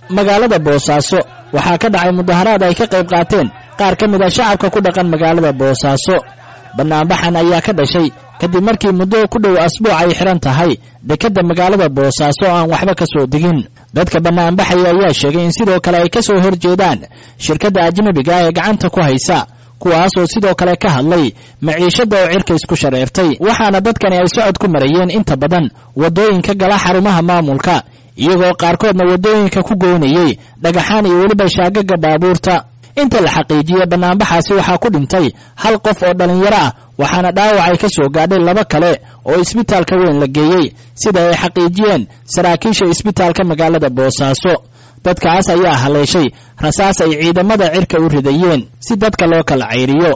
magaalada boosaaso waxaa ka dhacay mudaharaad ay ka qayb qaateen qaar ka mid a shacabka ku dhaqan magaalada boosaaso bannaanbaxan ayaa ka dhashay kadib markii muddo ku dhow asbuuc ay xidhan tahay dekedda magaalada boosaaso oo aan waxba ka soo degin dadka bannaanbaxaya ayaa sheegay in sidoo kale ay ka soo horjeedaan shirkadda ajnabiga ee gacanta ku haysa kuwaas oo sidoo kale ka hadlay maciishadda oo cirka isku shareertay waxaana dadkani ay socod ku marayeen inta badan waddooyinka gala xarumaha maamulka iyagoo qaarkoodna waddooyinka ku goynayey dhagaxaan iyo weliba shaagaga baabuurta inta la xaqiijiyey bannaanbaxaasi waxaa ku dhintay hal qof oo dhallinyaro ah waxaana dhaawac ay ka soo gaadhay laba kale oo isbitaalka weyn la geeyey sida ay xaqiijiyeen saraakiisha isbitaalka magaalada boosaaso dadkaas ayaa haleeshay rasaas ay ciidamada cirka u ridayeen si dadka loo kala cayriyo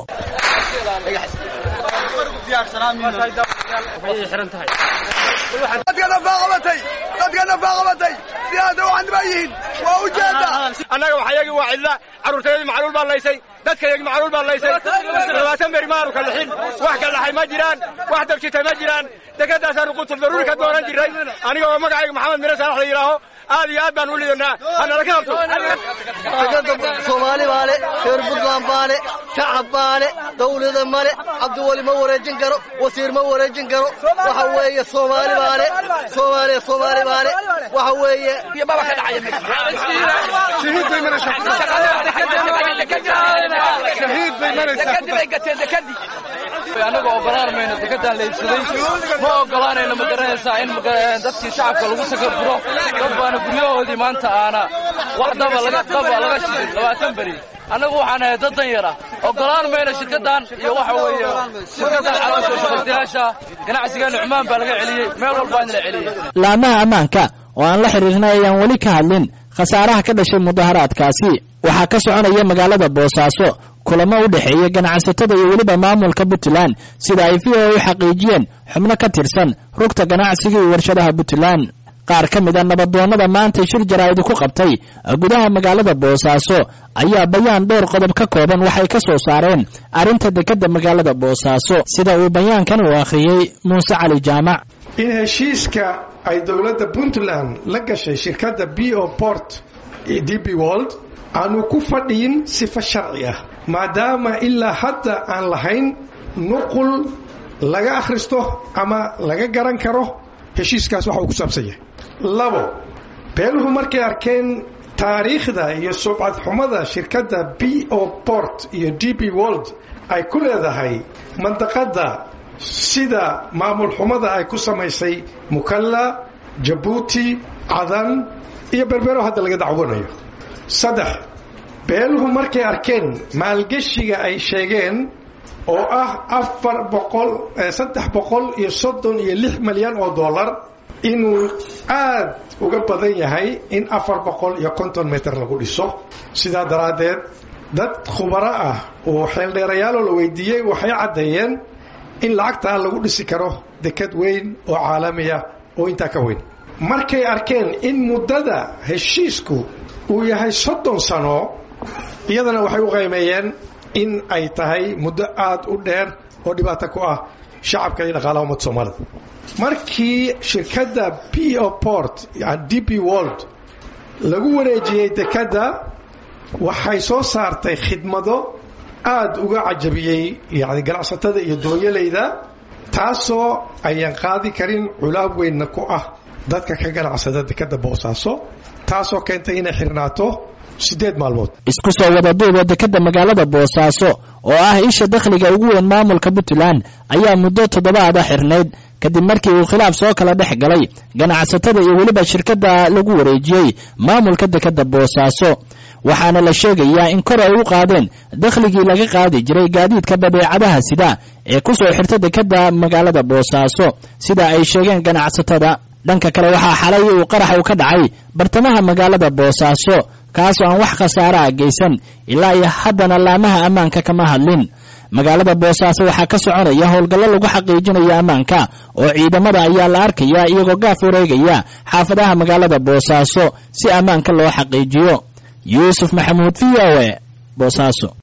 annaga waxayagii waa cidla carruurtayadii macluul baa laysay dadkayagii macluul baa laysay labaatan beri maanu ka lixin wax ka dhaxay ma jiraan wax dabjitay ma jiraan dekedaasaanu qutul daruuri ka doonan jiray aniga oo magacayga maxamed mire saalax la yidhaaho aad iyo aad baan u lidanaa hanala ka habto soomaali baa le reer buntland baa le shacab baa le dawlada male cabdiweli ma wareejin karo wasiir ma wareejin karo waxa weeye soomaali baa le soomaaliya soomaali baa le waxa weeye baba ka annaga ogolaan mayno dekedaan la iibsaday ma ogolaanayno ma garanaysaa in dadkii shacabka lagu sakafuro dad baana guryahoodii maanta aana wax daba laga daba laga shiday labaatan beri annagu waxaan ahay dad dan yar ah ogolaan mayno shirkaddan iyo waxa weeye shirkaddan caloosha shaqaystayaasha ganacsiga nucmaan baa laga celiyey meel walbaa in la celiyey laamaha ammaanka oo aan la xidhiirnay ayaan weli ka hadlin khasaaraha ka dhashay mudaharaadkaasi waxaa ka soconaya magaalada boosaaso kulamo u dhexeeya ganacsatada iyo weliba maamulka puntland sida ay v o u xaqiijiyeen xubno ka tirsan rugta ganacsiga iyo warshadaha puntland qaar ka mid a nabadoonnada maanta shir jaraa'id ku qabtay gudaha magaalada boosaaso ayaa bayaan dhowr qodob ka kooban waxay ka soo saareen arrinta dekedda magaalada boosaaso sida uu bayaankan uu akhriyey muuse cali jaamac in heshiiska ay dowladda puntland la gashay shirkadda b o port d b wold aanu ku fadhiyin sifo sharci ah maadaama ilaa hadda aan lahayn nuqul laga akhristo ama laga garan karo heshiiskaas waxa uu ku saabsan yahay labo beeluhu markay arkeen taariikhda iyo subcad xumada shirkadda b o port iyo d b wold ay ku leedahay mandaqadda sida maamul xumada ay ku samaysay mukalla jabuuti cadan iyo berbero hadda laga dacwanayo saddex beeluhu markay arkeen maalgeshiga ay sheegeen oo ah afar boqol saddex boqol iyo soddon iyo lix malyan oo dollar inuu aad uga badan yahay in afar boqol iyo konton mitir lagu dhiso sidaa daraaddeed dad khubaro ah oo xeeldheerayaaloo la weydiiyey waxay caddeeyeen in lacagtaa lagu dhisi karo dekad weyn oo caalamiya oo intaa ka weyn markay arkeen in muddada heshiisku uu yahay soddon sano iyadana waxay u qaymeeyeen in ay tahay muddo aad u dheer oo dhibaato ku ah shacabka iyo dhaqaalaha ummadda soomaalida markii shirkadda p o port d p world lagu wareejiyey dekedda waxay soo saartay khidmado aad uga cajabiyey yani ganacsatada iyo doonyalayda taasoo ayaan qaadi karin culaab weynna ku ah dadka ka ganacsada dekedda boosaaso taasoo keentay inay xirnaato siddeed maalmood isku soo wada duuba dekedda magaalada boosaaso oo ah isha dakhliga ugu weyn maamulka puntland ayaa muddo toddobaada xirnayd kadib markii uu khilaaf soo kala dhex galay ganacsatada iyo weliba shirkadda lagu wareejiyey maamulka dekedda boosaaso waxaana la sheegayaa in kor ay u qaadeen dakhligii laga qaadi jiray gaadiidka badeecadaha sida ee ku soo xirta dekedda magaalada boosaaso sida ay sheegeen ganacsatada dhanka kale waxaa xalay uu qarax u ka dhacay bartamaha magaalada boosaaso kaasoo aan wax khasaara a geysan ilaa iyo haddana laamaha ammaanka kama hadlin magaalada boosaaso waxaa ka soconaya howlgallo lagu xaqiijinayo ammaanka oo ciidamada ayaa la arkaya iyagoo gaaf wareegaya xaafadaha magaalada boosaaso si ammaanka loo xaqiijiyo yuusuf maxamuud v o e boosaaso